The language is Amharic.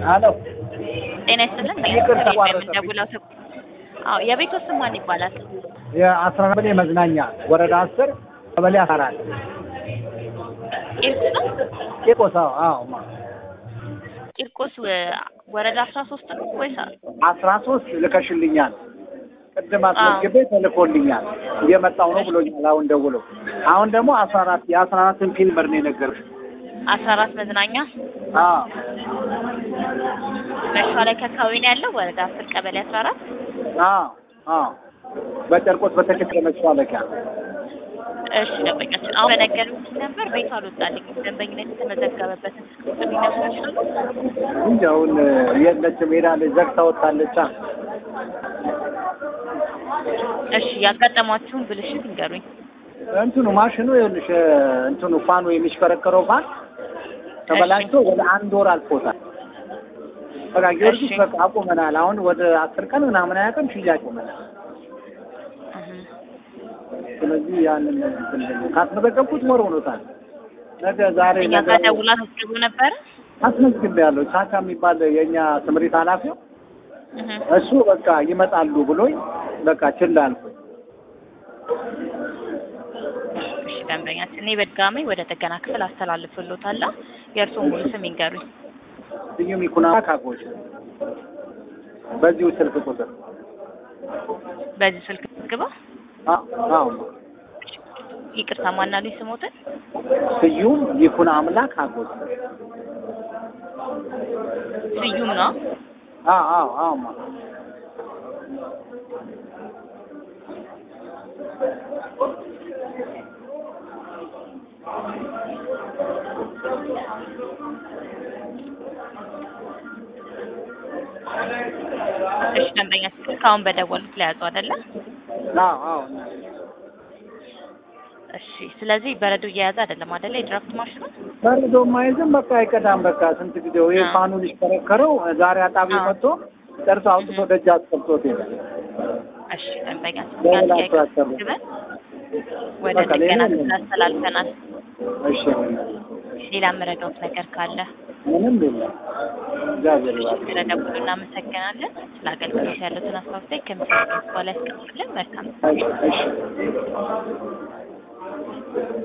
አሎ ጤና ይስጥልን። ይቅር ከቤት ተቋረጠብኝ። የምንደውለው ተ- አዎ የቤቱ ስም ማን ይባላል? የአስራ ቀበሌ መዝናኛ ወረዳ አስር ቀበሌ አስራ አራት ቂርቆስ ነው። ቂርቆስ አዎ አዎ ማ ቂርቆስ ወ- ወረዳ አስራ ሶስት ነው ወይስ አስራ ሶስት ልከሽልኛል ቅድም አስመዝግቤ ተልኮልኛል እየመጣው ነው ብሎኛል አሁን ደውሎ አሁን ደግሞ አስራ አራት የአስራ አራትን ፊልመር ነው የነገርሽ አስራ አራት መዝናኛ አዎ መሿለኪያ አካባቢ ነው ያለው ወረዳ አስር ቀበሌ አስራ አራት አዎ አዎ በጨርቆስ በተከተለ መሿለኪያ እሺ ደንበኛችን አሁን በነገሩኝ ነበር ቤቱ አልወጣልኝም ደንበኝነት የተመዘገበበትን ስልክ ቁጥር ሊነግሩኝ ይችላሉ እንጂ አሁን የለችም ሄዳለች ዘግታ ወጣለች እሺ ያጋጠሟችሁን ብልሽት ይንገሩኝ እንትኑ ማሽኑ ይኸውልሽ እንትኑ ፋኑ የሚሽከረከረው ፋን ተበላሽቶ ወደ አንድ ወር አልፎታል። በቃ ጊዮርጊስ እሺ። በቃ አቁመናል። አሁን ወደ አስር ቀን ምናምን አያውቅም ሽያጭ ቁመናል። እህ። ስለዚህ ያንን እንትን ካስመዘገብኩት ወር ሆኖታል። ነገ ዛሬ እኛ ነገ ጋር ደውላ አስመዝግቦ ነበረ አስመዝግቤያለሁ። ቻቻ የሚባል የእኛ ስምሪት ኃላፊው እህ። እሱ በቃ ይመጣሉ ብሎኝ በቃ ችላ አልኩኝ። እሺ ደንበኛችን እኔ በድጋሚ ወደ ጥገና ክፍል አስተላልፍሎታለሁ የእርስዎን ሙሉ ስም ይንገሩኝ ስዩም ይኩና ካጎች በዚሁ ስልክ ቁጥር በዚህ ስልክ ግባ አ- አዎ ይቅርታ ማናሉኝ ስሞትን ስዩም ይኩን አምላክ አጎት ስዩም ነው አዎ አዎ አዎ ማ እሺ ደንበኛችን እስካሁን በደወሉት ላይ ያዙ አይደለ አዎ አዎ እሺ ስለዚህ በረዶ እየያዘ አይደለም አይደለ የድራፍት ማሽኑ በርዶ ማይዝም በቃ አይቀዳም። በቃ ስንት ጊዜው ይሄ አዎ። ፋኑን ይሽከረከረው ዛሬ አጣቢ አዎ። መጥቶ ጨርሶ አውጥቶ ደጅ አስቀምጦት ይላል። እሺ ደንበኛችን በሌላ ያ ጥያቄ አስተካከሉ። ግበን ወደ በቃ ሌላ ጥገና ምንም- ክፍል አስተላልፈናል እሺ ሌላ የምረዳዎት ነገር ካለ ምንም የለም። እግዚአብሔር ይባርክ። ስለደውሉ እናመሰግናለን ስለ አገልግሎት ያሉትን አስተያየት ከምስል በኋላ ያስቀምጡልን መልካም እሺ እሺ